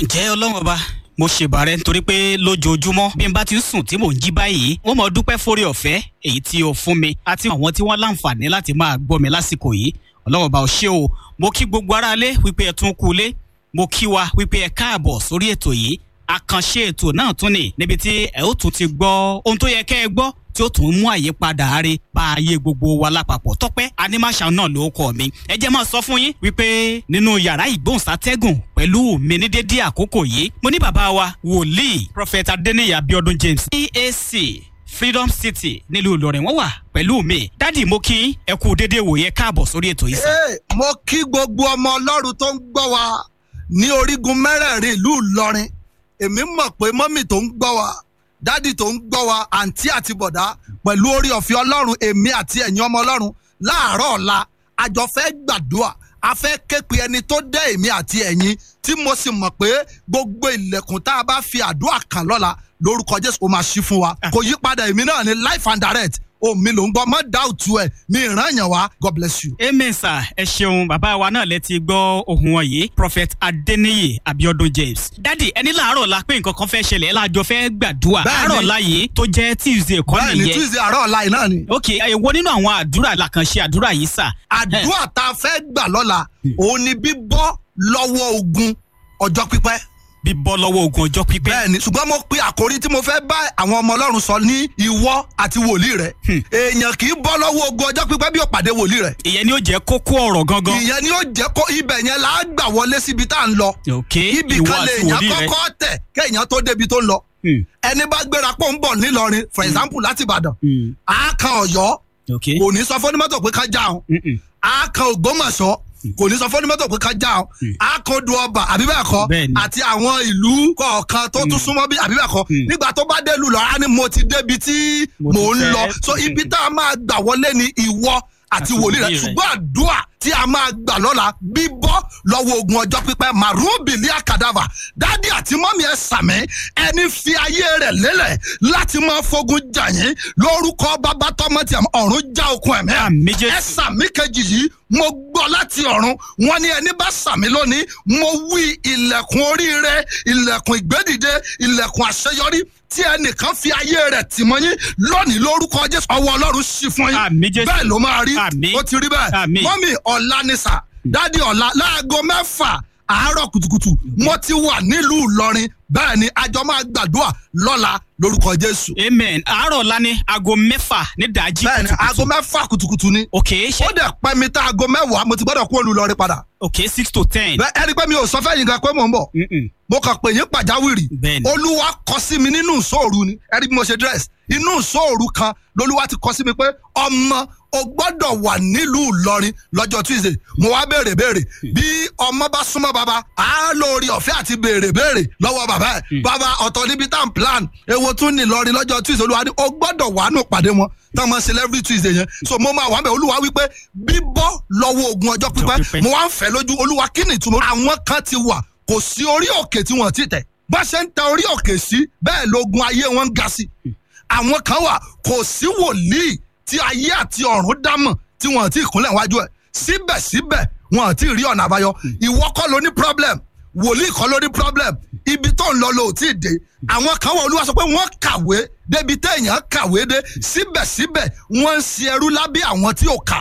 ǹjẹ́ ọlọ́run ọba mo ṣèbàrẹ̀ nítorí pé lójoojúmọ́ bí n bá ti ń sùn tí mò ń jí báyìí wọ́n mọ̀ dúpẹ́ fórí ọ̀fẹ́ èyí tí o fún mi àti àwọn tí wọ́n láǹfààní láti máa gbọ́ mi lásìkò yìí ọlọ́run ọba ò ṣé o mo kí gbogbo aráalé wípé ẹ tún kú ilé mo kí wa wípé ẹ káàbọ̀ sórí ètò yìí àkànṣe ètò náà tún ni níbi tí ẹ ó tún ti gbọ́ ohun tó yẹ kẹ́ ẹ gbọ́ tí ó tún mú àyípadà àárẹ̀ bá ayé gbogbo wa lápapọ̀ tọ́pẹ́ animation náà ló kọ́ mi ẹ jẹ́ máa sọ fún yín wípé nínú yàrá ìgbóhùnsátẹ́gùn pẹ̀lú mi ní dédé àkókò yìí mo ní bàbá wa wòlíì prophet adeniyi abiodun james cac freedom city nílùú ìlọrin wọn wà pẹ̀lú mi dádì mo kí ẹ kú dédé wòye káàbọ̀ sórí ètò yìí sá. Hey, mo kí gbogbo ọmọ ọlọ́run tó ń gbọ́ wa ní orígun mẹ́rẹ̀ẹ̀rin ìlú ìlọrin èmi mọ̀ pé mọ́mì tó ń gbọ́ wa dádì tó ń gbọ́ wa àǹtí àti bọ̀dá pẹ̀lú orí ọ̀fẹ́ ọlọ́run èmi àti ẹ̀yin ọmọ ọlọ́run láàárọ̀ ọ̀la àjọ fẹ́ gbàdúrà a fẹ́ képe ẹni tó dẹ́ èmi àti ẹ̀yin tí mo sì mọ̀ pé gbogbo ilẹ̀kùn tá a bá fi àdúrà kàn lọ́la lórúkọ jésù ó máa ṣí fún wa kò yí padà èmi náà ní life and direct omi ló ń gbọ́ mọ́ dáùtù ẹ̀ mi ìran yàn wá god bless you. amen sir ẹ ṣeun bàbá wa náà lẹ ti gbọ́ ohun wọn yìí prophet adeniyi abiodun james dádì ẹni láàárọ̀ la pé nǹkan kan fẹ́ ṣẹlẹ̀ ẹ láàjọ fẹ́ gbàdúrà Bẹ́ẹ̀ni. àárọ̀ la yìí tó jẹ́ tuesday kọ́ bẹ́ẹ̀ ni nìyẹn tuesday àárọ̀ ọ̀la yìí náà ni. ok èwo nínú àwọn àdúrà làkànṣe àdúrà yìí sà. àdúrà tá a fẹ́ gbà lọ́la òun ni bíbọ́ lọ́wọ́ ogun ọjọ́ pípẹ́. bíbọ́ lọ́wọ́ ogun ọjọ́ pípẹ́. bẹ́ẹ̀ ni ṣùgbọ́n mo pe àkórí tí mo fẹ́ bá àwọn ọmọ ọlọ́run sọ ní ìwọ àti wòlíì rẹ̀ èèyàn kì í bọ́ lọ́wọ́ ogun ọjọ́ pípẹ́ bí ó pàdé wòlíì rẹ̀ ìyẹn ni ó jẹ́ kókó ọ̀rọ̀ gangan. ìyẹn ni ó jẹ́ kó ibẹ̀ yẹn là á gbà wọlé síbi tá à ń lọ ok ibì ìwọ kan lè àti èèyàn wòlíì rẹ. kọ́kọ́ tẹ̀ kéèyàn tó débi tó ń lọ Hmm, ẹni bá gbéra pọ̀ ń bọ̀ nílọrin for example láti ìbàdàn hmm, á kan ọ̀yọ́ ok. kò ní sọ fọ́nímọ́tò pé ká já o Mm, mm. á kan ògbómọ̀ṣọ́ kò ní sọ fọ́nímọ́tò pé ká já o á kan du ọba àbí bẹ́ẹ̀ kọ́ Bẹ́ẹ̀ni. àti àwọn ìlú kọ̀ọ̀kan tó tún súnmọ́ bí àbí bẹ́ẹ̀ kọ́ Mm. nígbà tó bá dé lù lọ á ní mo ti débi tí Mo mò ti ń fẹ́. lọ so ibi tá a máa gbà wọlé ni ìwọ àti Àti wòlíì rẹ wòlíì rẹ. ṣùgbọ́n àdúrà tí a máa gbà lọ́la bíbọ́ lọ́wọ́ ogun ọjọ́ pípẹ́ màrúbìlì àkàdàbà dádì àti mọ́mí ẹ sàmì ẹni fi ayé rẹ̀ lélẹ̀ láti máa fogun jà yín lórúkọ bàbá tọmọ tí ọ̀run já okun ẹ̀mí ẹ̀ Àmì Jésù. ẹ sàmì kejì yìí mo gbọ́ láti ọ̀run wọn ní ẹni bá sàmì lónìí mo wí ilẹ̀kùn oríire ilẹ̀kùn ìgbédìde ilẹ̀kùn àṣeyọrí tí ẹnìkan fi ayé rẹ̀ tì mọ́ yín lónìí lórúkọ jésù ọwọ́ ọlọ́run ṣí fún yín Àmì Jésù. bẹ́ẹ̀ ló máa rí Àmì. ó ti rí bẹ́ẹ̀ Àmì. mọ́mì ọ̀la ni sà dádì ọ̀la láago mẹ́fà àárọ̀ kùtùkùtù mo ti wà nílùú ìlọrin bẹ́ẹ̀ ni àjọ máa gbàdúrà lọ́la lórúkọ jésù amen àárọ̀ la ní aago mẹ́fà ní dàájí bẹ́ẹ̀ ni kùtùkùtù. aago mẹ́fà kùtùkùtù ni ok ṣe ó dẹ̀ pẹ́ mi tá aago mẹ́wàá mo ti gbọ́dọ̀ kú olùlọrin padà ok six to ten. bẹ́ẹ̀ ẹni pé mi ò sọ fẹ́ yín gan pé mò ń bọ̀ Mm-mm. mo kàn pè yín pàjáwìrì Bẹ́ẹ̀ni. olúwa kọ sí mi nínú ìṣòro ni ẹni bí mo ṣe dress inú ìṣòro kan lolúwa ti kọ sí mi pé ọmọ o gbọ́dọ̀ wà nílùú ìlọrin lọ́jọ́ tuesday mo wá béèrè béèrè bí ọmọ bá súnmọ́ baba á lórí ọ̀fẹ́ àti béèrè béèrè lọ́wọ́ bàbá ẹ̀ bàbá ọ̀tọ̀ níbi tá à ń plan èwo tún ní ìlọrin lọ́jọ́ tuesday olúwa ní o gbọ́dọ̀ wà nù pàdé wọn tá a máa ṣe every tuesday yẹn so mo máa wà bẹ́ẹ̀ olúwa wípé bíbọ́ lọ́wọ́ ogun ọjọ́ pípẹ́. pípẹ́ mo wá ń fẹ́ lójú olúwa kí ni ìtumọ̀ àwọn kan ti wà kò sí orí òkè tí wọ́n ti tẹ̀ bá ṣe ń tẹ orí òkè sí bẹ́ẹ̀ lógun ayé wọn ń ga sí àwọn kan wà kò sí wòlíì tí ayé àti ọ̀run dámọ̀ tí wọ́n ti kúnlẹ̀ wájú ẹ̀ síbẹ̀síbẹ̀ wọn ti rí ọ̀nà àbáyọ ìwọ kọ́ ló ní problem wòlíì kọ́ ló ní problem ibi tó ń lọ ló tí ì dé àwọn kan wà olúwa sọ pé wọ́n kàwé débi téèyàn kàwé dé síbẹ̀síbẹ̀ wọ́n ń ṣe ẹrú lábẹ́ àwọn tí ò kà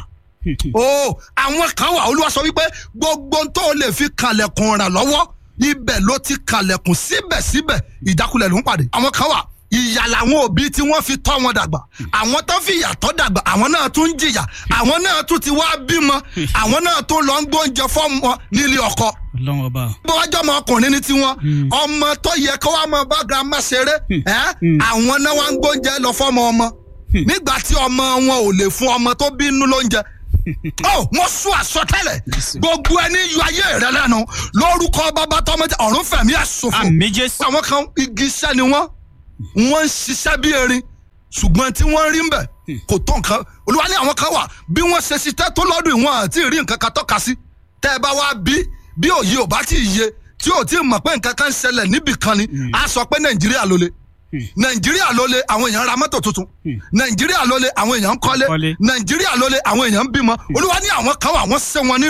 o àwọn kan wà olúwa sọ wípé gbogbo ohun tó lè fi kànlẹ̀kùn ràn lọ́wọ́ ibẹ̀ ló ti kànlẹ̀kùn síbẹ̀síbẹ̀ ìjákulẹ̀ ló ń pàdé àwọn kan wà ìyà làwọn òbí tí wọ́n fi tọ́ wọn dàgbà àwọn tó fi ìyà tọ́ dàgbà àwọn náà tún ń jìyà àwọn náà tún ti wá bímọ àwọn náà tún lọ ń gbóúnjẹ fọ́ọ̀mù nílé ọkọ ọlọ́run ọba. bó wájú ọmọ ọkùnrin ní tiwọn ọmọ tó yẹ kó wá máa bá girama ṣeré ẹ àwọn náà wá ń gbóúnjẹ lọ fọmọ ọmọ nígbà tí ọmọ wọn ò lè fún ọmọ tó bínú lóúnjẹ ó mo sún àsọtẹ́lẹ̀ gbogbo ẹni yọ ayé rẹ lẹ́nu lórúkọ bàbá tọmọ tí ọ̀run fẹ̀mí ẹ̀ ṣòfò àmì jésù. àwọn kan igi iṣẹ́ ni wọ́n wọ́n ń ṣiṣẹ́ bí erin ṣùgbọ́n tí wọ́n rí ń bẹ̀ kò tó nǹkan olúwa ní àwọn kan wà bí wọ́n ṣe ṣiṣẹ́ tó lọ́dún ìwọ̀n àti rí nǹkan kan tọ́ka sí tẹ́ ẹ bá wá bí bí òye ò bá tí ì yé tí ò tí ì mọ̀ pé nǹkan kan ń ṣẹlẹ̀ níbì kan ni a sọ pé nàìjíríà ló le nàìjíríà ló le àwọn èèyàn ra mọ́tò tuntun nàìjíríà ló le àwọn èèyàn ń kọ́lé Kọ́lé. nàìjíríà ló le àwọn èèyàn ń bímọ olúwa ní àwọn kan wà wọ́n ṣe wọn nínú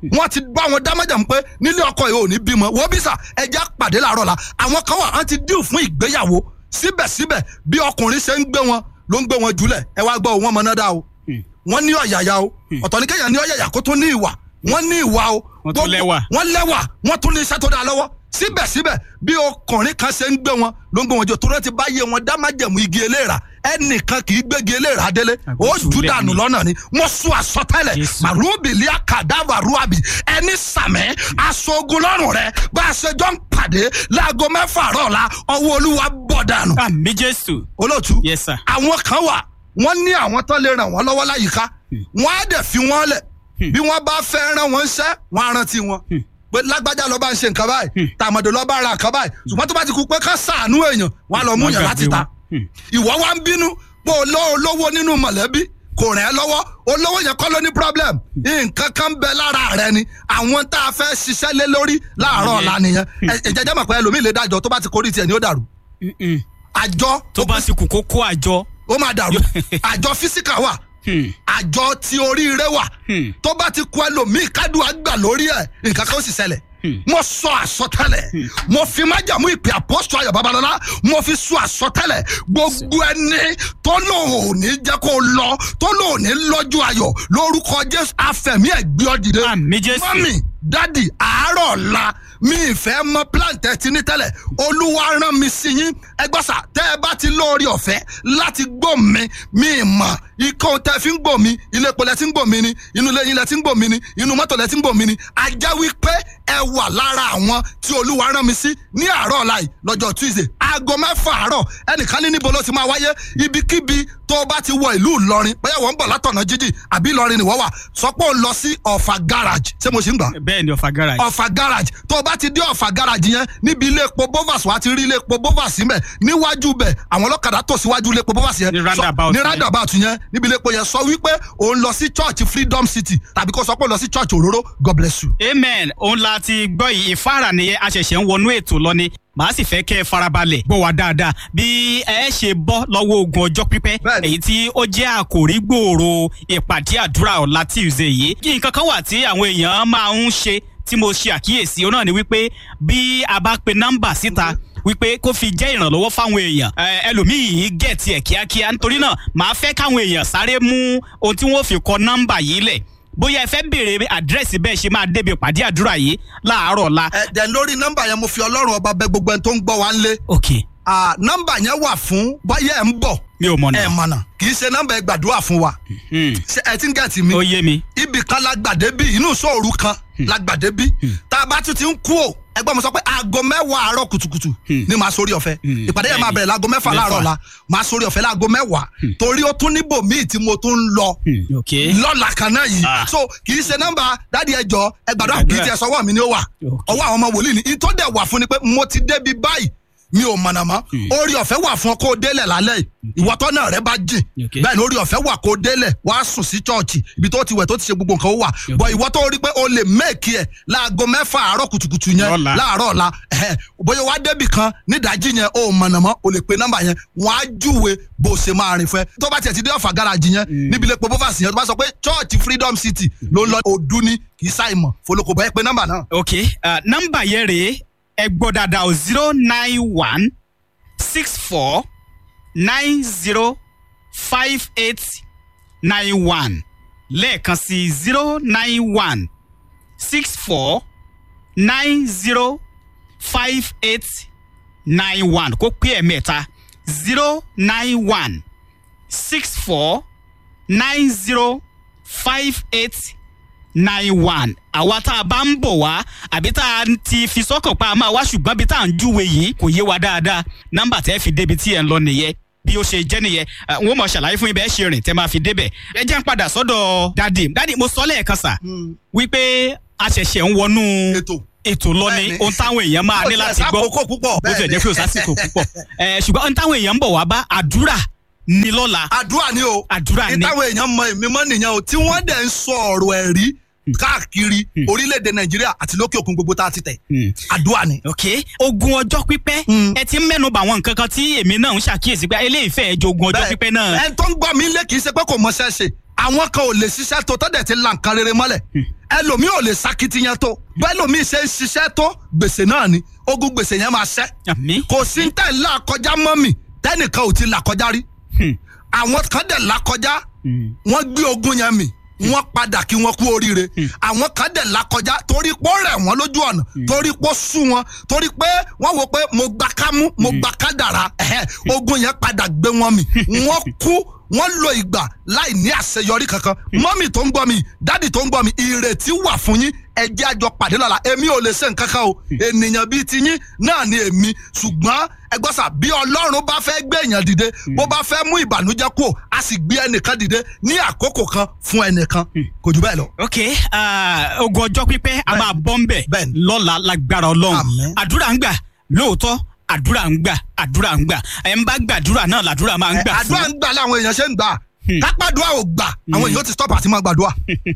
wọ́n ti bá wọn dámẹ́jà pé nílé ọkọ yìí ò ní bímọ wọ́n bí sà ẹja pàdé làárọ̀ la àwọn kan wà wọ́n ti díù fún ìgbéyàwó síbẹ̀síbẹ̀ bí ọkùnrin ṣe ń gbé wọn ló ń gbé wọn jùlẹ̀ ẹ wá gbọ́ wọn mọ náà dá o wọ́n ní ọ̀yàyà o ọ̀tọ̀ ní kéèyàn ní ọ̀yàyà kó tún ní ìwà wọ́n ní ìwà o Wọ́n tún Gbogbo- lẹ́wà. wọ́n lẹ́wà wọ́n tún ní iṣẹ́ tó dáa lọ́wọ́ síbẹ̀síbẹ̀ bí ọkùnrin kan ṣe ń gbé wọn ló ń gbé wọn jọ torí ẹ ti bá yé wọn dá májẹ̀mú igi eléèrà ẹnìkan kì í gbégi eléèrà délé ó Àgbẹ̀tù jù lẹ̀ dànù ni. lọ́nà ni mo sún àsọtẹ́lẹ̀ Jésù. màrúbìlì àkàdàbà rúàbì ẹni sàmẹ́ aṣogun lọ́rùn rẹ bá a ṣe jọ ń pàdé láago mẹ́fà àárọ̀ la ọwọ́ olúwa bọ̀ dànù. àmì jésù olóòtú yes sir àwọn kan wà wọ́n ní àwọn tó lè ràn wọ́n lọ́wọ́ láyìíká wọ́n á dẹ̀ fi wọ́n lẹ̀ bí wọ́n bá fẹ́ rán wọn ṣẹ́ wọ́n á rántí wọn pé lágbájá ló bá ń ṣe nǹkan báyìí tàmọ̀dé ló bá ra nǹkan báyìí ṣùgbọ́n tó bá ti kú pé ká sàánú èèyàn wọ́n á lọ mú Wọ́n yàn gbàgbé láti ta wọn. Hmm. ìwọ wa ń bínú pé olówó olówó nínú mọ̀lẹ́bí kò rẹ̀ ẹ́ lọ́wọ́ olówó yẹn kọ́ ló ní problem nǹkan kan bẹ lára rẹ ni àwọn tá a fẹ́ ṣiṣẹ́ lé lórí láàárọ̀ ọ̀la nìyẹn ẹ ẹ jẹ́jẹ́ mọ̀ pé ẹlòmíì lè dájọ́ tó bá ti kórìí tiẹ̀ ni ó dàrú Mm-mm. àjọ tó bá sì kù kó kó àjọ ó máa dàrú àjọ físíkà wà Hmm. àjọ tí oríire wà Hmm. tó bá ti kú ẹlòmíì kádùn àgbà lórí ẹ nǹkan kan ó sì ṣẹlẹ̀ mo sọ àsọtẹ́lẹ̀ mo fi májàmú ìpè àpọ́sọ ayọ̀ babalọ́lá mo fi sọ àsọtẹ́lẹ̀ gbogbo ẹni tó lòun ò ní jẹ́ kó lọ tó lòun ò ní lọ́jọ́ ayọ̀ lórúkọ jésù afẹ̀mí ẹ̀gbẹ́ ọ̀dìdẹ àmì jésù mọ́mì dádì àárọ̀ ọ̀la mi ìfẹ́ mọ plant ti ní tẹ́lẹ̀ olúwa rán mi sí yín ẹgbọ́sà tẹ́ ẹ bá ti lóore ọ̀fẹ́ láti gbọ́ mi mi mọ̀ ikọ̀ tẹ́ fi ń gbọ́ mi ilé epo lẹ ti ń gbọ́ mi ni inú ilé yín lẹ ti ń gbọ́ mi ni inú mọ́tò lẹ ti ń gbọ́ mi ni ajá wípé ẹ wà lára àwọn tí olúwa rán mi sí ní àárọ̀ ọ̀la yìí lọ́jọ́ tuesday aago mẹ́fà àárọ̀ ẹnìkan ní níbo ló ti máa wáyé ibikíbi tó o bá ti wọ ìlú ìlọrin bóyá wọ́n ń bọ̀ látọ̀nà jíjì àbí ìlọrin nìwọ́ wà sọ pé ó lọ sí ọ̀fà garage ṣé mo ṣì ń gbà bẹ́ẹ̀ ni ọ̀fà garage ọ̀fà garage tó o bá ti dé ọ̀fà garage yẹn níbi ilé epo bovas wàá ti rí ilé epo bovas mẹ́ níwájú bẹ̀ àwọn ọlọ́kadà tò síwájú ilé epo bovas yẹn Ní Sọ- roundabout ní yẹn. roundabout yẹn níbi ilé epo yẹn sọ wípé òun lọ sí church freedom city tàbí kó sọ pé òun lọ sí church òróró god bless you. amen òun la ti gbọ́ yìí ìfáàrà nìyẹn a ṣẹ̀ṣẹ̀ ń wọnú ètò lọ ni màá sì fẹ́ kẹ́ ẹ farabalẹ̀ gbọ́ wa dáadáa bí ẹ ṣe bọ́ lọ́wọ́ ogun ọjọ́ pípẹ́ Bẹ́ẹ̀ni. èyí tí ó jẹ́ àkòrí gbòòrò ìpàdé àdúrà ọ̀la tuesday yìí kí nǹkan kan wà tí àwọn èèyàn máa ń ṣe tí mo ṣe àkíyèsí òun náà ni wípé bí a bá pe nọ́mbà síta wípé kó fi jẹ́ ìrànlọ́wọ́ fáwọn èèyàn ẹ, ẹlòmíì gẹ̀ẹ́tì ẹ̀ kíákíá nítorí náà màá fẹ́ káwọn èèyàn sáré mú ohun tí wọ́n fi kọ nọ́mbà yìí lẹ̀ bóyá ẹ fẹ́ béèrè àdírẹ́sì bẹ́ẹ̀ ṣe máa débi ìpàdé àdúrà yìí láàárọ̀ la. ẹ dẹ̀ lórí nọ́mbà yẹn mo fi ọlọ́run ọba bẹ gbogbo ẹni tó ń gbọ́ wa ń lé ok Ah, nọ́mbà yẹn wà fún bóyá ẹ̀ ń bọ̀ mi ò mọ̀ ẹ̀ náà. mọ̀nà kì í ṣe nọ́mbà ẹ̀ gbàdúrà fún wa Hmm, ṣé ẹ ti ń gẹ̀ẹ́tì mi ó yé mi. ibì kan lágbàdé bí inú sóòru kan lágbàdé bí tá a bá tún ti ń kú o ẹgbẹ́ mi sọ pé aago mẹ́wàá àárọ̀ kùtùkùtù ni màá sórí ọ̀fẹ́ Hmm. ìpàdé yẹn máa bẹ̀rẹ̀ láago mẹ́fà Mẹ́fà. láàárọ̀ la màá sórí ọ̀fẹ́ láago mẹ́wàá torí ó tún níbò míì tí mo tún ń lọ Hmm, ok lọ́la kan náà yìí Ah. so kì í ṣe nọ́mbà dádì ẹjọ́ ẹgbàdúrà kì í tiẹ̀ sọ́wọ́ mi ni ó wà Ok. ọwọ́ àwọn ọmọ wòlíì ni ìtọ́ dẹ̀ wà fún ni pé mo ti débi báyìí mi ò mọ̀nà mọ́ orí ọ̀fẹ́ wà fún ọ kó o délẹ̀ lálẹ́ yìí ìwọ́tọ́ náà rẹ bá jìn Ok. bẹ́ẹ̀ ni orí ọ̀fẹ́ wà kó o délẹ̀ wàá sùn sí chọ́ọ̀chì ibi tó ti wẹ̀ tó ti ṣe gbogbo nǹkan ó wà bọ̀ ìwọ́ tó rí pé o lè mẹ́ẹ̀kì ẹ̀ láago mẹ́fà àárọ̀ kùtùkùtù yẹn Lọ́la. láàárọ̀ ọ̀la ẹ̀hẹ́, bóyá wàá débì kan nídàájí yẹn o ò mọ̀nà mọ́ o lè pe nọ́mbà yẹn wọ́n á júwe bó o ṣe máa rìn fẹ́ tó bá tiẹ̀ ti dé ọ̀fà gáràjì yẹn níbi ilé pobovas yẹn tó bá sọ pé chọ́ọ̀chì freedom city ló ń lọ òdu ni kì í ṣàìmọ̀ folókò bọ́ ẹ pe nọ́mbà náà ok uh, nọ́mbà yẹn rèé ẹ gbọ́ dáadáa o zero nine one six four nine zero five eight nine one lẹ́ẹ̀kan sí zero nine one six four nine zero five eight nine one kó pé ẹ̀mẹ́ta zero nine one six four nine zero five eight nine one àwa tá a bá ń bọ̀ wá àbí tá a ti fi sọ́kàn pa a máa wá ṣùgbọ́n bí tá à ń júwe yìí kò yé wa dáadáa nọ́mbà tẹ́ fi débi tí ẹ̀ ń lọ nìyẹn bí ó ṣe jẹ́ nìyẹn Eh, n ó mọ̀ ṣàlàyé fún ibẹ̀ ṣe rìn tẹ́ máa fi débẹ̀ ẹ jẹ́ ń padà sọ́dọ̀ dádì dádì mo sọ lẹ́ẹ̀kan sà wípé a ṣẹ̀ṣẹ̀ ń wọnú ètò ètò lọ ni Bẹ́ẹ̀ni. ohun táwọn èèyàn máa ní láti gbọ́ àkókò púpọ̀ bó tilẹ̀ jẹ́ pé ò sásìkò púpọ̀ Eh, ṣùgbọ́n ohun táwọn èèyàn ń bọ̀ wá bá àdúrà ní lọ́la àdúrà ni o àdúrà ní ìtàwọn èèyàn mọ èmi mọ nìyẹn o tí wọ́n dẹ̀ ń sọ ọ̀rọ̀ ẹ̀rí káàkiri orílẹ̀-èdè nàìjíríà àti lókè òkun gbogbo tá a ti tẹ̀ Hmm. àdúrà ni. ok ogun ọjọ́ pípẹ́ Mm. ẹ ti ń mẹ́nuba àwọn nǹkan kan tí èmi náà ń ṣàkíyèsí pé eléyìí fẹ́ jẹ́ ogun ọjọ́ pípẹ́ náà ẹni tó ń gbọ́ mi lé kì í ṣe pé kò mọṣẹ́ ṣe àwọn kan ò lè ṣiṣẹ́ tó tọ́dẹ̀ ti la nǹkan rere mọ́lẹ̀ ẹlòmíì ò lè sakitiyan tó bẹ́ẹ̀ lòmíì ṣe ń ṣiṣẹ́ tó gbèsè náà ni ogun gbèsè yẹn máa ṣẹ́ àmì. kò sí ń tẹ̀ ń là kọjá mọ́ mi tẹ́nìkan ò ti là kọjá rí àwọn kan dẹ̀ là kọjá wọ́n gbé ogun yẹn mì wọ́n padà kí wọ́n kú oríire àwọn kan dẹ̀ là kọjá torí pé ó rẹ̀ wọ́n lójú ọ̀nà torí pé ó sú wọn torí pé wọ́n wò pé mo gba kámú mo gba kádàrá ẹ̀hẹ́, ogun yẹn padà gbé wọn mì wọ́n kú wọ́n lo ìgbà láì ní àṣeyọrí kankan mọ́mì tó ń gbọ́ mi dádì tó ń gbọ́ mi ìrètí wà fún yín ẹ jẹ́ àjọ pàdé lọ́la èmi ò lè ṣe nǹkan kan o ènìyàn bíi ti yín náà ni èmi ṣùgbọ́n ẹgbọ́sà bí ọlọ́run bá fẹ́ gbé èèyàn dìde bó bá fẹ́ mú ìbànújẹ́ kúrò a sì gbé ẹnìkan dìde ní àkókò kan fún ẹnìkan kò jù bẹ́ẹ̀ lọ. ok ah, ogun ọjọ́ pípẹ́ a máa bọ́ ń bẹ̀ Bẹ́ẹ̀ni. lọ́la lágbára ọlọ́run Àmín. àdúrà ń gbà lóòótọ́ àdúrà ń gbà àdúrà ń gbà ẹ̀ ń bá gbàdúrà náà làdúrà máa ń gbà fún àdúrà ń gbà láwọn èèyàn ṣe ń gbà kápádùá ò gbà àwọn èèyàn ti stop àti máa gbàdúrà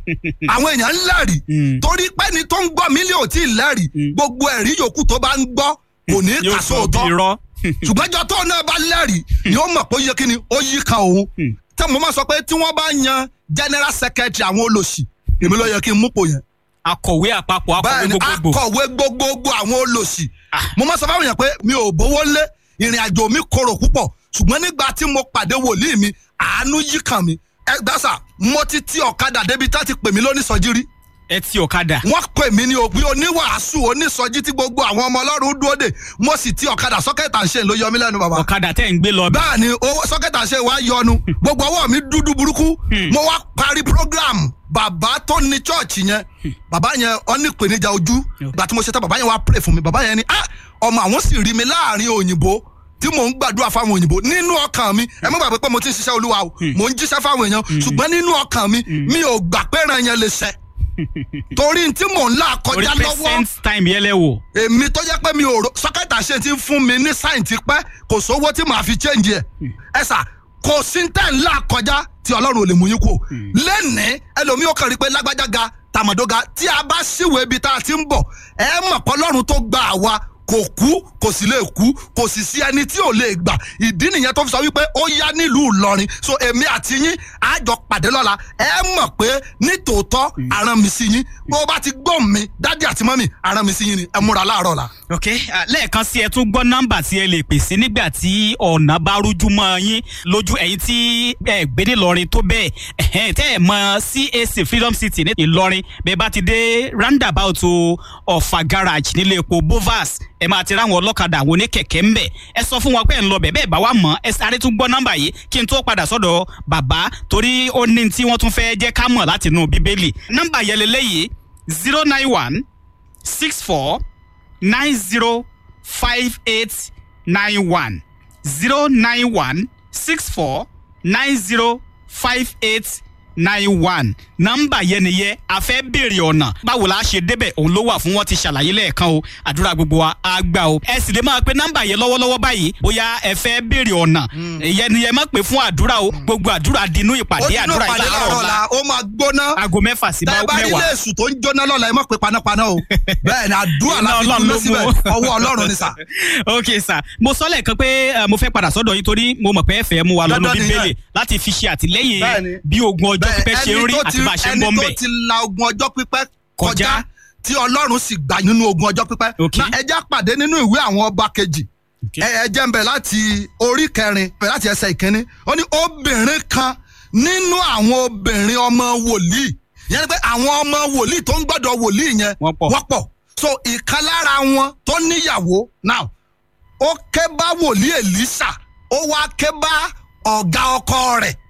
àwọn èèyàn ń lẹ́rìí Mm. torí pé ni tó ń gbọ́ mílíọ̀nù tí ì lẹ́rìí gbogbo ẹ̀rí yòókù tó bá ń gbọ́ kò ní yóò kà sọ sóòótọ́ bí irọ́ ṣùgbọ́n ìjọ tó náà bá lẹ́rìí ni ó mọ̀ pé ó yẹ kí ni ó yí kan òun tí mo máa sọ pé tí wọ́n bá yan general secretary àwọn olòṣì èmi ló yẹ kí n múpò yẹn akọ̀wé àpapọ̀ akọ̀wé bẹ́ẹ̀ ni gbogbogbò akọ̀wé gbogbogbò àwọn olòṣì Ah. mo máa sọ fáwọn èèyàn pé mi ò bówó lé ìrìn àjò mi korò púpọ̀ ṣùgbọ́n nígbà tí mo pàdé wòlíì mi àánú yí kàn mí ẹ gbàsà mo ti ti ọ̀kadà débi tá ti pè mí lónìsọjí rí ẹ ti ọ̀kadà wọ́n pè mí ní òbí oníwàásù onísọjí tí gbogbo àwọn ọmọ ọlọ́run dúró dè mo sì ti ọ̀kadà sọ́kẹ́tà ń ṣe ló yọ mí lẹ́nu bàbá ọ̀kadà tẹ̀ ń gbé lọ bẹ́ẹ̀ bẹ́ẹ̀ ni owó sọ́kẹ́tà ṣe wá yọnu gbogbo ọwọ́ mi dúdú burúkú mo wá parí program bàbá tó ní chọ́ọ̀chì yẹn bàbá yẹn ọ ní ìpèníjà ojú gbà tí mo ṣe tán bàbá yẹn wá pray fún mi bàbá yẹn ni ah ọmọ àwọn sì rí mi láàrin òyìnbó tí mò ń gbàdúrà fáwọn òyìnbó nínú ọkàn mi ẹ má gbàgbé pé mo ti ń ṣiṣẹ́ olúwa o mò ń jíṣẹ́ fáwọn èèyàn ṣùgbọ́n nínú ọkàn mi mi ò gbà pé ìran yẹn lè ṣẹ torí tí mò ń là orí kọjá lọ́wọ́ present time yẹn lẹ wò èmi tó jẹ́ pé mi ò ro sọ́kẹ́tà ṣe ti ń fún mi ní sáìn ti pẹ́ kò sówó tí màá fi change ẹ̀ ẹ sà kò sí tẹ̀ ńlá kọjá tí ọlọ́run ò lè mú yín kú lẹ́nìí ẹlòmíì ó kàn rí pé lágbájá ga tàmọ̀dó ga tí a bá síwèé ibi tá a ti ń bọ̀ ẹ mọ̀ pé ọlọ́run tó gba àwa kò kú kò sì lè kú kò sì sí ẹni tí ò lè gbà ìdí nìyẹn tó fi sọ wípé ó yá nílùú Ìlọrin so èmi àti yín àjọ pàdé lọ́la ẹ mọ̀ pé nítòótọ́ aràn mi sí yín bó o bá ti gbọ́ mi dádì àti mọ́mì aràn mi sí yín ni ẹ múra láàárọ̀ la. ok ah, lẹ́ẹ̀kan sí ẹ tún gbọ́ nọ́mbà tí ẹ lè pè sí nígbà tí ọ̀nà bá rújú mọ́ yín lójú ẹ̀yin tí ẹ gbé ní Ìlọrin tó bẹ́ẹ̀ ẹ̀hẹ́n tẹ́ ẹ mọ CAC Freedom City ní Ìlọrin bẹ́ẹ̀ bá ti dé roundabout Ọ̀fà garage nílé epo Bovas ẹ máa ti ráwọn ọlọ́kadà àwọn oníkẹ̀kẹ́ ńbẹ̀ ẹ sọ fún wọn pé ẹ ń lọ bẹ̀ bẹ́ẹ̀ bá wà mọ́ ẹ sáré tún gbọ́ nọ́mbà yìí kí n tó padà sọ́dọ̀ bàbá torí ó ní tí wọ́n tún fẹ́ jẹ́ ká mọ̀ láti inú Bíbélì nọ́mbà yẹn lélẹ́yìí zero nine one six four nine zero five eight nine one zero nine one six four nine zero five eight nine one nọ́mbà yẹn nìyẹn a fẹ́ béèrè ọ̀nà báwo la ṣe débẹ̀ òun ló wà fún wọn ti ṣàlàyé lẹ́ẹ̀kan o àdúrà gbogbo wa á gbà o ẹ sì lè máa pe nọ́mbà yẹn lọ́wọ́lọ́wọ́ báyìí bóyá ẹ fẹ́ béèrè ọ̀nà ìyẹn ni ẹ má pè fún àdúrà o gbogbo àdúrà dinú ìpàdé ó nínú àdúrà pàdé ìlànà láàárọ̀ ọ̀la la ó máa gbóná aago mẹ́fà sí tẹ bá rí mẹ́wàá. léèsù tó ń jóná lọ́la ẹ má pe panápaná o bẹ́ẹ̀ ni àdúrà Iná láti Ọlọ́run dúró ló síbẹ̀ mú. ọwọ́ ọlọ́run ni sà. ok sir mo sọ lẹ́ẹ̀kan pé eh, mo fẹ́ padà sọ́dọ̀ yín torí mo mọ̀ pé ẹ fẹ́ mú wa lọ́nu Dandan nìyẹn. bíbélì láti fi ṣe àtìlẹ́yìn Bẹ́ẹ̀ni. bí ogun ọjọ́ pípẹ́ ṣe ń rí tó àti ti- bá a ṣe ń ẹni bọ́ ń tó bẹ̀. ti la ogun ọjọ́ pípẹ́ Kọjá. kọjá tí ọlọ́run sì gbà nínú ogun ọjọ́ pípẹ́ Ok. na ẹjẹ́ pàdé nínú ìwé àwọn ọba kejì Ok. ẹ ẹ jẹ́ ń bẹ̀ láti orí kẹrin bẹ̀ láti ẹsẹ̀ ìkíní ó ní obìnrin kan nínú àwọn obìnrin ọmọ wòlíì yẹn ni pé àwọn ọmọ wòlíì tó ń gbọ́dọ̀ wòlíì yẹn Wọ́n pọ̀. wọ́n pọ̀ so ìkan lára wọn tó níyàwó now ó ké bá wòlíì Èlíṣà ó wá ké bá ọ̀gá ọkọ rẹ̀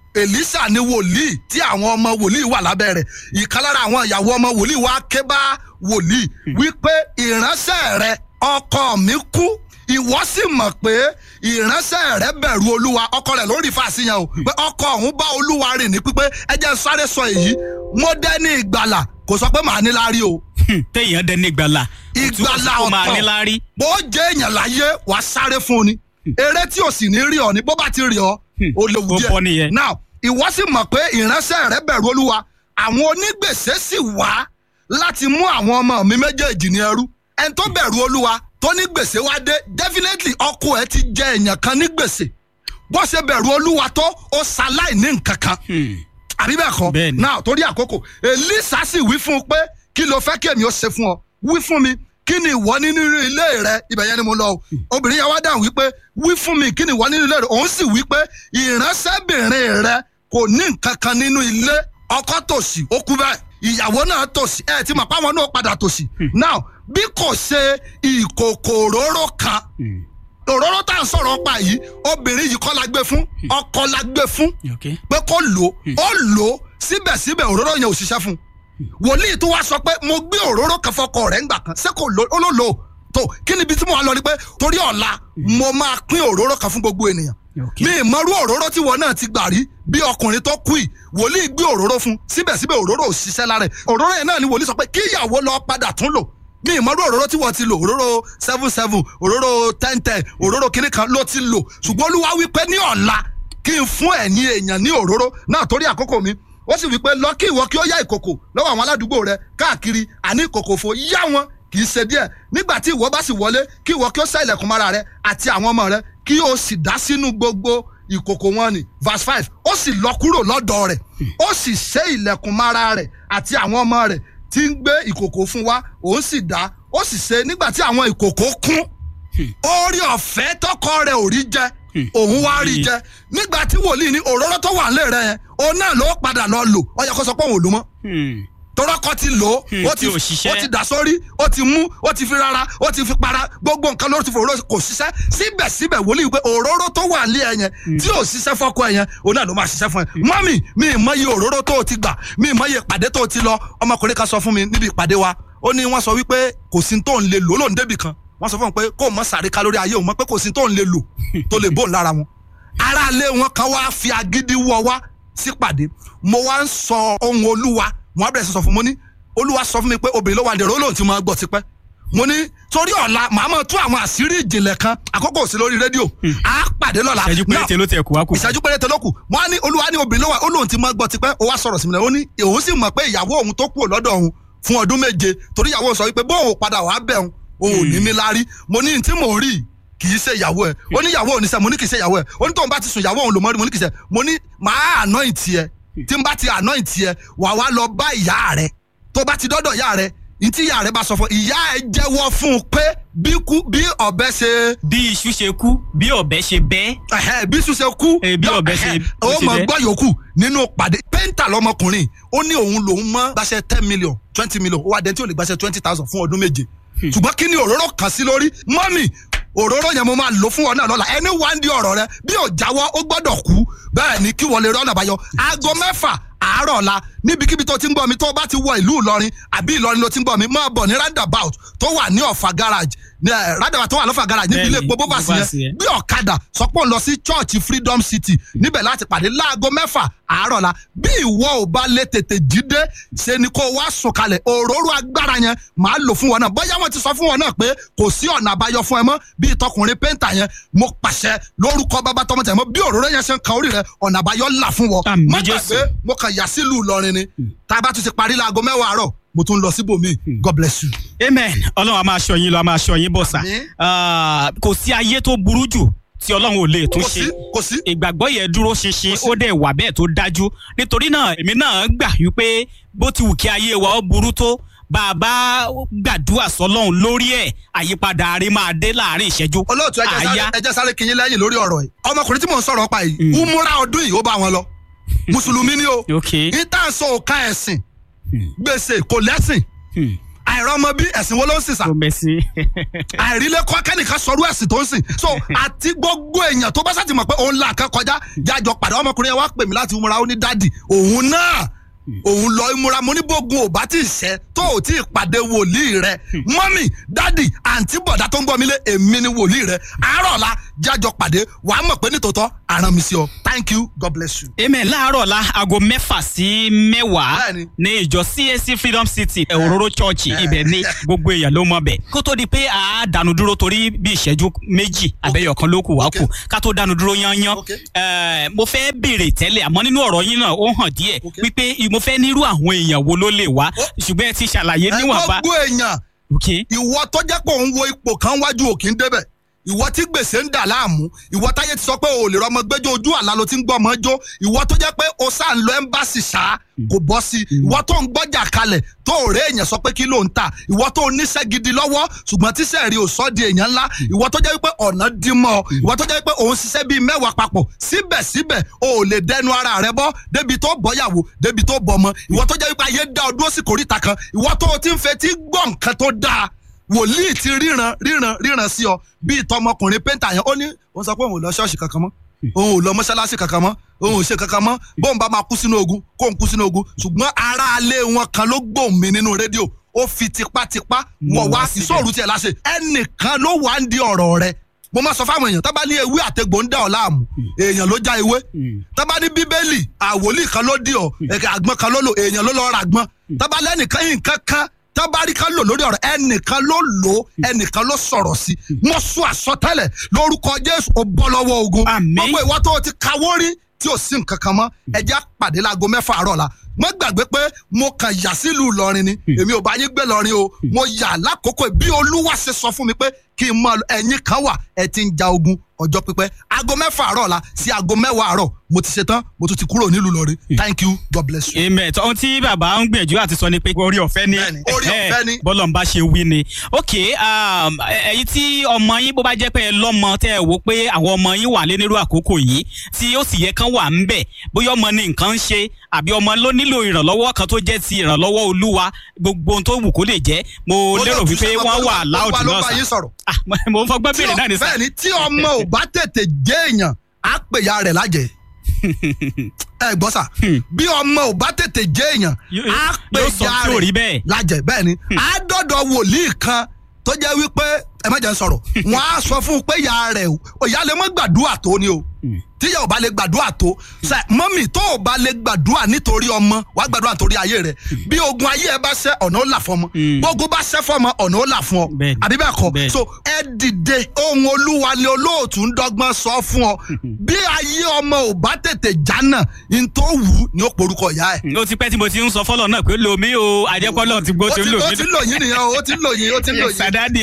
Èlíṣà ni wòlíì tí àwọn ọmọ wòlíì wà lábẹ́ rẹ̀ ìkan lára àwọn ìyàwó ọmọ wòlíì wá ké bá wòlíì wípé ìránṣẹ́ rẹ̀ ọkọ mi kú ìwọ sì mọ̀ pé ìránṣẹ́ rẹ̀ bẹ̀rù olúwa ọkọ rẹ̀ lórí fàṣìyàn o pé ọkọ òun bá olúwa rìn ní pípé ẹ jẹ́ n sáré sọ èyí mo dẹ́ni ìgbàlà kò sọ pé màá ní láárí o Hmm, téèyàn dẹni ìgbàlà ìgbàlà ó máa ọ̀tọ̀ ní láárí. bó jẹ́ èèyàn láyé wà á sáré fún un ni eré tí ò sì ní rí ọ ni bó bá ti rí ọ ó léwu ó bọ́ nìyẹn. díẹ̀ now ìwọ sì mọ̀ pé ìránṣẹ́ rẹ bẹ̀rù olúwa àwọn onígbèsè sì wá láti mú àwọn ọmọ mi méjèèjì ní ẹrú ẹni tó bẹ̀rù olúwa tó ní gbèsè wá dé definitely ọkọ ẹ ti jẹ èèyàn kan ní gbèsè bó ṣe bẹ̀rù olúwa tó ó ṣaláì ní nǹkan kan Hmm, àbí bẹ́ẹ̀ kọ́ Bẹ́ẹ̀ ni. náà torí àkókò elisa sì wí fún un pé kí ló fẹ́ kí èmi ó ṣe fún ọ wí fún mi kí ni ìwọ nínú ilé rẹ ibẹ̀ yẹn ni mo lọ o obìnrin yẹn wá dáhùn wípé wí fún mi kí ni ìwọ nínú ilé rẹ òun sì wí pé ìránṣẹ́bìnrin rẹ kò ní nǹkan kan nínú ilé ọkọ tòṣì ó kú bẹ́ẹ̀ ìyàwó náà tòṣì ẹ ti mọ̀ páwọn náà padà tòṣì now bí kò ṣe ìkòkò òróró kan òróró tá à ń sọ̀rọ̀ pa yìí obìnrin yìí kọ́ la gbé fún ọkọ la gbé fún ok pé kó lò ó ó lò ó síbẹ̀síbẹ̀ òróró yẹn ò ṣiṣẹ́ fún un wòlíì tó wá sọ pé mo gbé òróró kan fọkọ rẹ̀ ńgbà kan ṣé kò lò ó ló lò ó tó kí ni ibi tí mo wà lọ ni pé torí ọ̀la mo máa pín òróró kan fún gbogbo ènìyàn ok mi ìmọ̀rú òróró tí wọn náà ti gbà rí bí ọkùnrin tó kú yìí wòlíì gbé òróró fún síbẹ̀síbẹ̀ òróró ò ṣiṣẹ́ lára ẹ̀ òróró yẹn náà ni wòlíì sọ pé kí ìyàwó lọ padà tún lò mi ìmọ̀rú òróró tí wọ́n ti lò òróró seven seven òróró ten ten òróró kìnnì kan ló ti lò ṣùgbọ́n olúwa wípé ní ọ̀la kí n fún ẹ̀yin èèyàn ní òróró náà torí àkókò mi ó sì wípé lọ kí ìwọ kí ó yá ìkòkò lọ́wọ́ àwọn aládùúgbò rẹ káàkiri àní ìkòkò fò yá wọn kì í ṣe díẹ̀ nígbà tí ìwọ bá sì wọlé kí ìwọ kí ó ṣá ilẹ̀kùn mara rẹ àti àwọn ọmọ rẹ kí o sì dá sínú gbogbo ìkòkò wọn ni verse five ó sì lọ kúrò lọ́dọ̀ rẹ̀ ó sì ṣe ilẹ̀kùn mara rẹ̀ àti àwọn ọmọ rẹ̀ tí ń gbé ìkòkò fún wa òun sì dá ó sì ṣe nígbà tí àwọn ìkòkò kún orí ọ̀fẹ́ tọkọ rẹ̀ ò rí jẹ òun wá rí jẹ nígbà tí wòlíì ní òróró tó wà nílé rẹ yẹn òun náà ló padà lọ lò ó yẹ kó sọ pé òun ò lò mọ́ Hmm. tọrọkọ ti lò ó Hmm, ó tí ti ò ṣiṣẹ́. ó ti dà sórí ó ti mú ó ti fi rárá ó ti fi para gbogbo nǹkan lórí ti fi òróró kò ṣiṣẹ́ síbẹ̀síbẹ̀ wòlíì pé òróró tó wà ní ẹ yẹn tí ò ṣiṣẹ́ fọ́kọ ẹ yẹn òun náà ló máa ṣiṣẹ́ fún ẹ mọ́mì mi ì mọ iye òróró tó o ti gbà mi ì mọ iye ìpàdé tó o ti lọ ọmọkùnrin kan sọ fún mi níbi ìpàdé wa ó ní wọ́n sọ wípé kò sí tó ń lè lò ó lòún débì kan wọ́n sọ fún mi pé kó o mọ sàrí kalórí ayé òun mọ́ pé kò sí tó ń lè lò tó lè bóun lára wọn aráalé wọn kan wá fi agídí wọ wá sípàdé mo wá ń sọ ohun olúwa mo á bẹ̀rẹ̀ sí sọ fún mo ní olúwa sọ fún mi pé obìnrin ló wà ní ìró lóun ti máa gbọ́ tipẹ́ mo ní torí ọ̀la màá mọ̀ tú àwọn àṣírí ìjìnlẹ̀ kan àkókò sí lórí rédíò á pàdé lọ́la ìṣẹ́jú Náà, péréte ló tẹ̀ kú wá kù. ìṣẹ́jú péréte ló kù wọ́n á ní olúwa ní obìnrin ló wà ó lóun ti máa gbọ́ tipẹ́ ó wá sọ̀rọ̀ sí mi náà ó ní òun sì mọ̀ pé ìyàwó òun tó kúrò lọ́dọ̀ òun fún ọdún méje torí ìyàwó òun sọ wípé bóun padà wàá bẹ̀ òun òun ò ní mi lárí mo ní tí mò ń rí kì í ṣe ìyàwó ẹ ó ní ìyàwó òun ní sẹ mo ní kì í ṣe ìyàwó ẹ ó ní tóun bá ti sùn ìyàwó òun lò mọ́ rí mo ní kì í ṣe mo ní màá àná ìtì ẹ tí n bá ti àná ìtì ẹ wà wá lọ bá ìyá rẹ tó bá ti dọ́dọ̀ ìyá rẹ ntí ìyá rẹ bá sọ fún ìyá ẹ jẹ́wọ́ fún un pé bí kú bí ọ̀bẹ ṣe bí iṣu ṣe kú bí ọ̀bẹ ṣe bẹ́. ẹhẹ bí sùn ṣe kú Eh, bí ọ̀bẹ ṣe- ó bó ṣe mọ jẹ́. gbọ́ yòókù nínú pàdé pẹ́ńtà lọmọkùnrin ó ní òun lòún mọ́ gbàṣẹ ten million twenty million ó wá dẹ́ntí ò lè gbàṣẹ twenty thousand fún ọdún méje ṣùgbọ́n kí ni òróró kàn sí lórí mọ́mì òróró yẹn mo máa lò fún ọ náà lọ́la ẹni wá ń di ọ̀rọ̀ rẹ bí ò jáwọ́ ó gbọ́dọ̀ kú bẹ́ẹ̀ ni kí wọ́n lè rọ́nà àbáyọ aago mẹ́fà àárọ̀ ọ̀la níbikíbi tó ti ń gbọ́ mi tó bá ti wọ ìlú Ìlọrin àbí Ìlọrin ló ti ń gbọ́ mi máa bọ̀ ní roundabout tó wà ní Ọ̀fà garage ní ẹ̀ roundabout tó wà lọ́fà garage níbi ilé Bẹ́ẹ̀ni, epo bóbá sí Bovas yẹn yẹn. bí ọ̀kadà sọ pé òun lọ sí church freedom city níbẹ̀ láti pàdé láago mẹ́fà àárọ̀ la bí ìwọ ò bá lè tètè jíde ṣe ni kó wá sùn kalẹ̀ òróró agbára yẹn màá lò fún wọn náà bóyá wọn ti sọ fún wọn náà pé kò sí ọ̀nà àbáyọ fún ẹ mọ́ bí tọkùnrin pẹ́ńtà yẹn mo pàṣẹ lórúkọ bàbá tọmọ tẹ̀ mọ́ bí òróró yẹn ṣe ń kan orí rẹ ọ̀nà àbáyọ là fún wọn Àmín, má Jésù. gbàgbé mo kàn yà sílùú Ìlọrin ni tá a bá tún ti parí láago mẹ́wàá àárọ̀ mo tún lọ síbòmíì God bless you. amen ọlọ́run a máa ṣọ́ yín lọ a máa ṣọ́ yín bọ̀ sà. Àmín. Ah, kò sí ayé tó burú jù tí ọlọ́run ò lè tún kò ṣe. sí kò sí ìgbàgbọ́ yẹn dúró ṣinṣin Kò sí. ó dẹ̀ wà bẹ́ẹ̀ tó dájú nítorí náà èmi náà gbà wípé bó ti wù kí ayé wa ó burú tó bá a bá gbàdúrà sọlọ́run lórí ẹ̀ àyípadà àárẹ̀ máa dé láàrin ìṣẹ́jú. olóòtú ẹjẹ sáré Àyà. ẹjẹ sáré kinyin lẹ́yìn lórí ọ̀rọ̀ yìí ọmọkùnrin tí mò ń sọ̀rọ̀ pa yìí umura ọdún yìí ó bá wọn lọ mùsùlùmí ni o ok ìtànsọ òka ẹ̀sìn gbèsè kò lẹ́sìn àìrọ́mọ bí ẹ̀sìn wo ló ń sìn sà kò mẹ́sì. àìrílẹ̀ kọ́ kẹ́nìkan sọ̀rọ̀ ẹ̀sìn tó ń sìn so àti gbogbo èèyàn tó bá sàtì mọ̀ pé òun là kẹ́ kọjá jájọ pàdé ọmọkùnrin yẹn wá pè mí láti umura ó ní dádì òun náà òun lọ ìmúra mo ní bógun ò bá tí ì ṣẹ tó ò tí ì pàdé wòlíì rẹ mọ́mì dádì àǹtí bọ̀dá tó ń gbọ́ mi lé èmi ni wòlíì rẹ àárọ̀ la jájọ pàdé wàá mọ̀ pé nítòótọ́ àràn mi sí ọ thank you god bless you. amen láàárọ̀ la aago mẹ́fà sí mẹ́wàá Bẹ́ẹ̀ni. ní ìjọ CAC freedom city òróró church ibẹ̀ ní gbogbo èèyàn ló mọ̀ bẹ̀ kó tó di pé a dànù dúró torí bí ìṣẹ́jú méjì abẹ́yọ̀ kan ló kù wá kù ká tó dànù dúró yányán Okay. Eh, mo fẹ́ béèrè tẹ́lẹ̀ àmọ́ nínú ọ̀rọ̀ yín náà ó hàn díẹ̀ Okay. wípé mo fẹ́ nírú àwọn èèyàn wo ló lè wá ṣùgbọ́n ẹ ti ṣàlàyé ẹ níwọ̀nba gbogbo èèyàn ok ìwọ tó jẹ́ pé òun wo ipò kan wájú òkè ń débẹ̀ ìwọ tí gbèsè ń dà láàmú ìwọ táyé ti sọ pé o ò lè rọmọ gbẹjọ ojú àlá ló ti ń gbọ́ ọmọ jó ìwọ tó jẹ́ pé o sáà ń lọ ẹ́mbásì ṣá kò bọ́ sí ìwọ tó ń gbọ́jà kalẹ̀ tó ò rẹ́ èèyàn sọ pé kí ló ń tà ìwọ tó ń níṣẹ́ gidi lọ́wọ́ ṣùgbọ́n tíṣẹ́ rí o sọ di èèyàn ńlá ìwọ tó jẹ́ pé ọ̀nà dí mọ́ ọ ìwọ tó jẹ́ pé òun ṣiṣẹ́ bíi mẹ́wàá papọ̀ síbẹ̀síbẹ̀ o ò lè dẹnu ara rẹ bọ́ débi tó bọ́yàwó débi tó bọ́mọ ìwọ tó jẹ́ pé ayé dá ọ dúró sí kòríta kan ìwọ tó o ti ń fetí gbọ́ nǹkan tó dáa wòlíì ti ríran ríran ríran sí ọ bíi tọmọkùnrin pẹ́ńtà yẹn ó ní òun sọ pé òun ò lọ ṣọ́ọ̀ṣì kankan mọ́ òun ò lọ mọ́ṣáláṣí kankan mọ́ òun ò ṣe kankan mọ́ bóun bá máa kú sínú ogun kóun kú sínú ogun ṣùgbọ́n aráalé wọn kan ló gbóhùn mi nínú rédíò ó fi tipátipá wọ̀ wá ìṣòro tiẹ̀ láṣẹ ẹnìkan ló wà ń di ọ̀rọ̀ rẹ mo máa sọ fáwọn èèyàn tó bá ní ewé àtegbò ń dà ọ́ láàmú èèyàn ló já ewé tó bá ní bíbélì àwòlí kan ló dì ọ́ àgbọn kan ló lò èèyàn ló lọ ra àgbọn tó bá lẹ́nìkan yìí nǹkan kan tábàárí kan lò lórí ọ̀rọ̀ ẹnìkan ló lò ó ẹnìkan ló sọ̀rọ̀ sí mo sún àsọtẹ́lẹ̀ lórúkọ jésù ó bọ́ lọ́wọ́ ogun Àmín. gbogbo ìwọ tó o ti kawó rí tí ò sí nǹkan kan mọ́ ẹjẹ́ àpàdé láago mẹ́fà àárọ̀ la mo gbàgbé pé mo kàn yà sílùú ìlọrin ni èmi ò bá yín gbé lọrin o mo yà lákòókò bí olúwa ṣe sọ fún mi pé kí n mọ ẹ̀yin kan wà ẹ ti ń ja ogun ọjọ́ pípẹ́ aago mẹ́fà àárọ̀ la sí aago mẹ́wàá àárọ̀ mo ti ṣe tán mo tún ti kúrò nílùú ìlọrin thank you god bless you. amen ohun tí bàbá ń gbìyànjú àti sọ ni pé orí ọ̀fẹ́ ni Bẹ́ẹ̀ni, orí ọ̀fẹ́ ni. bọ́lọ̀ ń bá ṣe wí ni ok um, ẹ̀yin tí ọmọ yín bó bá jẹ́ pé ẹ lọ́mọ tẹ́ ẹ wò pé àwọn ọmọ yín wà lé nírú àkókò yìí tí ó sì yẹ kán wà ń bẹ̀ bóyá ọmọ ní nǹkan ń ṣe àbí ọmọ ló nílò ìrànlọ́wọ́ kan tó jẹ́ ti ìrànlọ́wọ́ olúwa gbogbo ohun tó wù kó lè jẹ́ mo lérò wípé wọ́n wà láòdù Olúwa ló náà bá yín sà sọ̀rọ̀ Ah, mo ń fọgbọ́n béèrè náà ní sà bẹ́ẹ̀ ni tí ọmọ ò bá tètè jẹ́ èèyàn á pè ya rẹ̀ lájẹ́ ẹ gbọ́ sà bí ọmọ ò bá tètè jẹ́ èèyàn Yóò- á pè yóò sọ ya tí ò rí rẹ̀ bẹ́ẹ̀. lájẹ́ bẹ́ẹ̀ ni á dọ̀dọ̀ wòlíì kan tó jẹ́ wípé ẹ má jẹ́ n sọ̀rọ̀ wọ́n á sọ fún un pé ya rẹ̀ o ìyá lè mọ́ gbàdúrà tó ni o tíyà ò bá lè gbàdúrà tó ṣe mọ́mì tó ò bá lè gbàdúrà nítorí ọmọ wàá gbàdúrà nítorí ayé rẹ̀ bí ogun ayé ẹ bá ṣẹ́ ọ̀nà ó là fún ọmọ gbogbo bá ṣẹ́ fún ọmọ ọ̀nà ó là fún ọ Bẹ́ẹ̀ni. àbí bẹ́ẹ̀ kọ́ Bẹ́ẹ̀ni. so ẹ dìde ohun olúwa ni olóòtú ń dọ́gbọ́n sọ fún ọ bí ayé ọmọ ò bá tètè jánà n tó wù ú ni ó porúkọ ìyá ẹ̀. ó ti pẹ́ tí mo ti ń sọ fọ́lọ̀ náà pé lomi o àjẹpọ́lọ̀ ti gbó ó ti ń ti lò ó mí ti lò yín nìyẹn o ó ti lò yín ó ti lò yín. sàdáàdì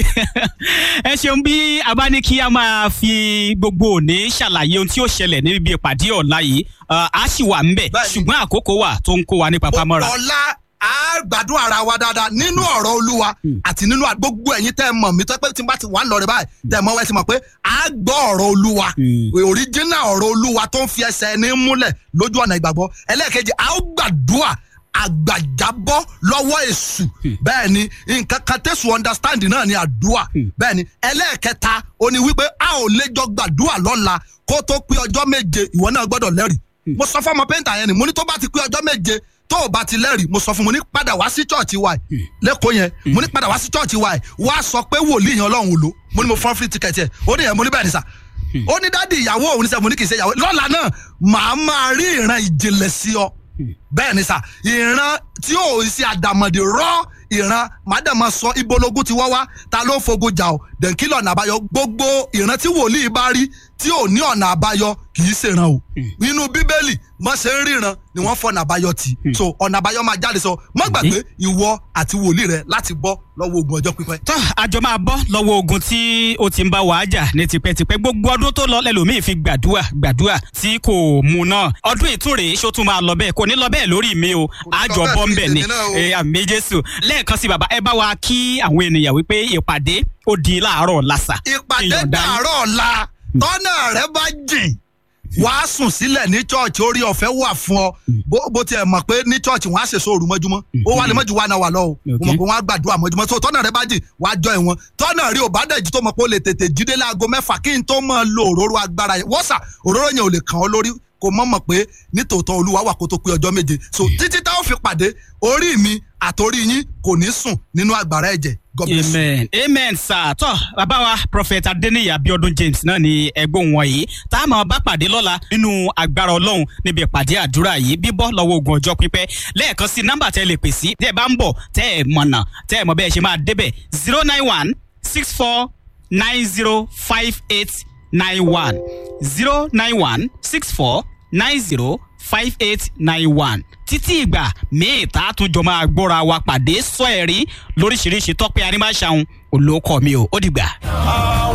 ẹ ṣeun bí a bá ní kí a máa fi gbogbo òní ṣàlàyé ohun tí ó ṣẹlẹ̀ níbi ìpàdé ọ̀la yìí uh, a sì wà ńbẹ̀ Bẹ́ẹ̀ni. ṣùgbọ́n àkókò wà tó ń kó wa ní papamọ́ra. ọ̀la á gbádùn ara wa dáadáa nínú ọ̀rọ̀ olúwa àti nínú à- gbogbo ẹ̀yin tẹ́ ẹ mọ̀ mí tẹ́ pé tí n bá ti wà ń lọ rẹ báyìí tẹ́ ẹ mọ̀ wẹ́ẹ́ ti mọ̀ pé á gbọ́ ọ̀rọ̀ olúwa òríjínà ọ̀rọ̀ olúwa tó ń fi ẹsẹ̀ ẹni múlẹ̀ lójú ọ̀nà ìgbàgbọ́ ẹlẹ́ẹ̀kejì á ó gbàdúrà àgbàjábọ́ lọ́wọ́ èṣù bẹ́ẹ̀ ni nǹkan kan tẹ̀sùn understand náà ni àdúrà bẹ́ẹ̀ ni ẹlẹ́ẹ̀kẹta ó ní wípé a ò lè jọ gbàdúrà lọ́la kó tó pé ọjọ́ méje ìwọ náà gbọ́dọ̀ lẹ́rìí mo sọ fún ọmọ pẹ́ńtà yẹn ni mo ní tó bá ti pé ọjọ́ méje tó o bá ti lẹ́rìí mo sọ fún mo ní padà wá sí chọ́ọ̀chì wa yìí lẹ́kọ̀ọ́ yẹn mo ní padà wá sí chọ́ọ̀chì wa yìí wá sọ pé wòlíì yẹn ọlọ́run ò lò mo ní mo fọ́n free ticket yẹn ó ní yẹn mo ní bẹ́ẹ̀ ni sà ó ní dádì ìyàwó òun ní sẹ́ mo ní kì í ṣe ìyàwó lọ́la náà màá máa rí ìran ìjìnlẹ̀ sí ọ bẹ́ẹ̀ ni sà ìran tí ò ń ṣe àdàmọ̀dì rọ́ ìran màdàmọ́ sọ ibológun ti wá wá ta ló ń fogun jà ọ́ dẹ̀kí lọ́nà àbáyọ gbogbo ìran tí wòlíì bá rí tí ò ní ọ̀nà àbáyọ kì í ṣèràn o nínú bíbélì mọ́ ṣe ń ríran ni wọ́n fọ̀nà àbáyọ tì so ọ̀nà àbáyọ máa jáde sọ mọ́ gbàgbé ìwọ àti wòlíì rẹ láti bọ́ lọ́wọ́ ogun ọjọ́ pípẹ́. tó àjọ máa bọ́ lọ́wọ́ ogun tí ó ti ń bá wàá jà ní tipẹ́tipẹ́ gbogbo ọdún tó lọ lẹ́lòmíì fi gbàdúrà gbàdúrà tí kò mú náà ọdún ìtúrè ṣó tún máa lọ bẹ́ẹ̀ kò ní lọ bẹ́ẹ̀ lórí mi o àjọ bẹ́ẹ̀ bọ́ ń sí bẹ̀ ni tèmi náà o. Eh, àmì jésù lẹ́ẹ̀kan sí bàbá ẹ bá wa kí àwọn ènìyàn wípé ìpàdé ó di láàárọ̀ làṣà ìpàdé Ìyọ̀ǹda yín. dàárọ̀ ọ̀la tọ́nà rẹ bá jìn wàá sùn sílẹ̀ ní chọ́ọ̀chì orí ọ̀fẹ́ wà fún ọ bó bó tiẹ̀ mọ̀ pé ní chọ́ọ̀chì wọ́n á ṣèṣọ́ òru mọ́júmọ́ ó wà lè mọ́jú wa náà wà lọ́wọ́ mo mọ̀ pé wọ́n á gbàdúrà mọ́júmọ́ so tọ́nà rẹ bá jìn wàá jọ ìwọ̀n tọ́nà rí ò bá dẹ̀ jí tó mọ̀ pé ó lè tètè jíde láago mẹ́fà kí n tó mọ̀ lo òróró agbára yẹn wọ́sà òróró yẹn ò lè kàn ọ́ lórí kò mọ̀ mọ̀ pé nítòótọ́ olúwa wà kó tó pé ọjọ́ méje so títí táwọn fi pàdé orí mi àtòrí yín kò ní sùn nínú àgbàrá ẹ̀jẹ̀ God bless you. amen amen sir tọ bàbá wa prophet adeniyi abiodun james náà ni ẹgbọn wọ̀nyí tá a máa bá pàdé lọ́la nínú agbára ọlọ́run níbi ìpàdé àdúrà yìí bíbọ́ lọ́wọ́ ogun ọjọ́ pípẹ́ lẹ́ẹ̀kan sí nọ́mbà tẹ́ lè pè sí tẹ́ ẹ bá ń bọ̀ tẹ́ ẹ mọ̀nà tẹ́ ẹ mọ̀ bẹ́ẹ̀ ṣe máa débẹ̀ zero nine one six four nine zero five eight nine one zero nine one six four nine zero five eight nine one títí ìgbà míì tá a tún jọ máa gbọ́ra wa pàdé sọ ẹ̀rí lóríṣiríṣi tọ́pẹ́ arímáṣàun olóòkọ mi ò ó dìgbà.